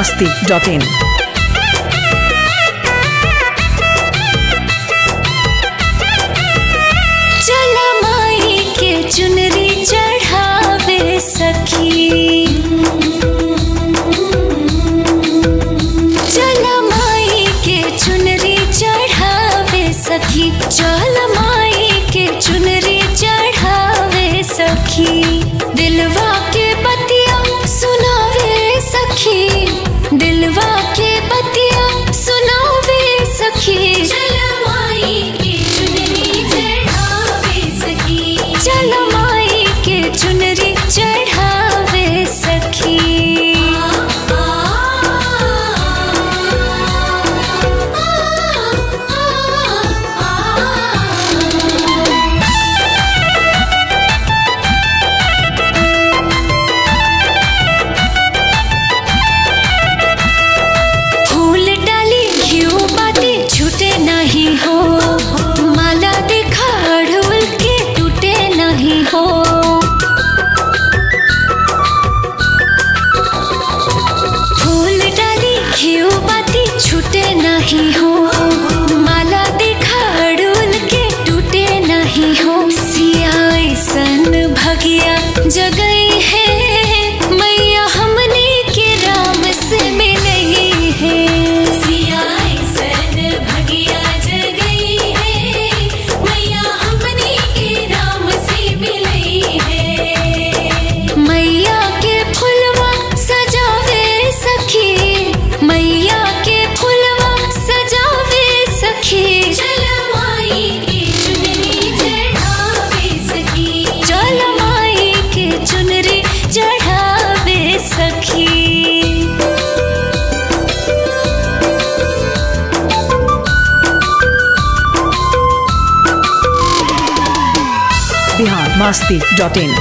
masti.in. चल माई के चुनरी चढ़ावे सखी चल माई के चुनरी चढ़ावे सखी चल माई के चुनरी चढ़ावे सखी दिलवा के बतिया सुनावे सखी दिलवा के बतिया सुनावे सखी चल माई के चुनरी चढ़ावे सखी चल माई के चुनरी चढ़ावे सखी फूल डाली घियो बाती छूटे नहीं हो माला देखा अड़हुल के टूटे नहीं हो फूल डाली घियो बाती छूटे नहीं हो माला देखा अड़हुल के टूटे नहीं हो सिया सन भगिया जगई है मैया हमने के राम से मिलई है सिया सन भगिया जगई है मैया हमने के राम से मिलई है मैया के फुलवा सजावे सखी मैया के फुलवा सजावे सखी चल माई के चुनरी चढ़ावे सखी चल माई के चुनरी चढ़ावे सखी Bihar masti.in.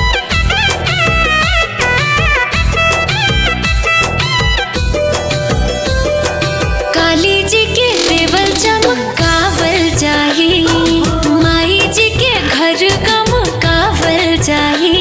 काली जी के देवल चमकावल जाही माई जी के घर गमकावल जाही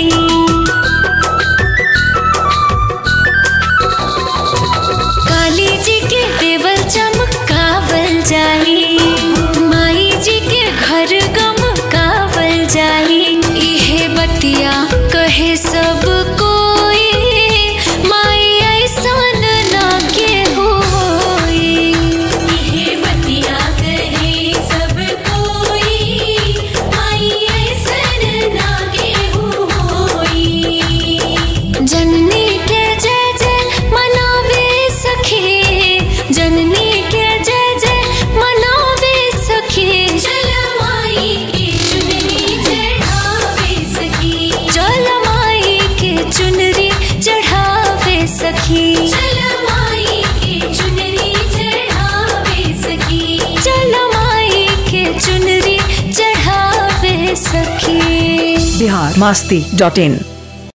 काली जी के देवल चमकावल जाही माई जी के घर गमकावल जाही इहे बतिया कहे सब कोई माई ऐसन ना के होई इहे बतिया कहे सब कोई माई ऐसन ना के होई जननी के जय जय मनावे सखी जननी के जय जय मनावे सखी चल माई के चुनरी चढ़ावे सखी चल माई के चुनरी चढ़ावे सखी चल माई के चुनरी चढ़ावे सखी चल माई के चुनरी चढ़ावे सखी Bihar masti.in.